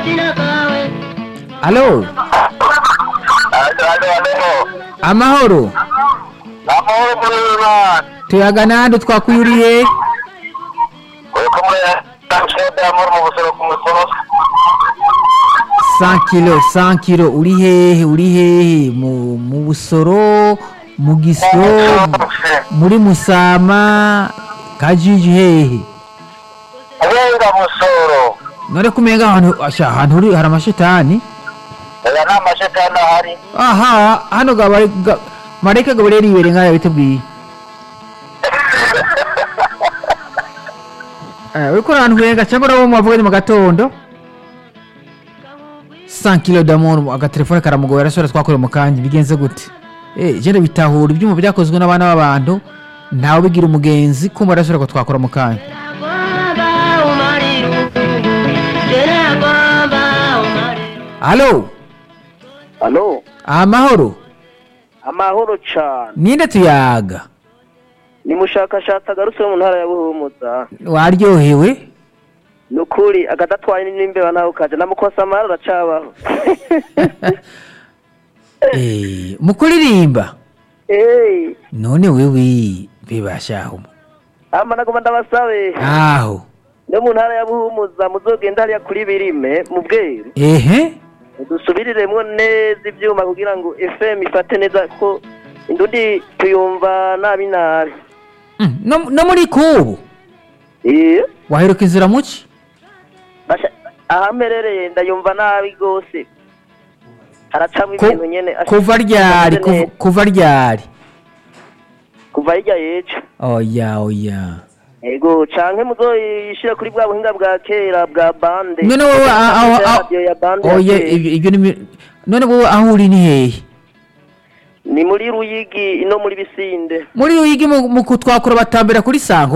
alo amahoro amahoro muri imana tuyaga nande twakuyuriye uri kumwe na shede amahoro mu busoro ku musoro 100 kilo 100 kilo uri hehe uri hehe mu mu busoro mu gisyo muri musama kajiji hehe abenga musoro none kumenga ahantu asha ahantu uri hari amashitani aya nta mashetani ahari aha hano gabare ga, mareke gabare ribere nkaya bitubwiye eh uriko urantwenga cyangwa urabo mwavuganye mu gatondo 100 kilo d'amour agatelefone karamugoye arasubira twakoreye mu kanya bigenze gute eh je bitahura ibyuma byakozwe n'abana b'abantu ntawe bigira umugenzi kumva arasubira ko twakora mu kanya Halo Halo, amahoro amahoro cyane. ninde tuyaga Ni mushakashatsi agarutse mu ntara ya Buhumuza. waryohewe Ni ukuri agadatwaye n'imbeba nawe ukaje namukosa amahoro aracabaho. Eh, mu kuririmba Eh, none wewe bibashaho ama nagoma ndabasabe. aho No mu ntara ya Buhumuza muzogenda hariya kuri birime mu bweru. ehe Dusubiriremwo neza ivyuma kugira ngo FM ifate neza ko indundi tuyumva nabi nabi. Mm, no, no muri kubu Eh, waheruka inzira muki basha ahamerereye ndayumva nabi gose. Haracamwe Ku- ibintu nyene. asha- kuva ryari neza. kuva- kuva ryari kuva hirya yejo oya oya ego canke muzoyishira kuri bwa buhinga bwa kera bwa bande none wowe a- aho aho- Radio ya bande ya oya kera. ibyo ibyo ni mi- none wowe aho uri ni hehe ni muri ruyigi ino muri bisinde muri uyigi mu mu kutwakura batambira kuri sango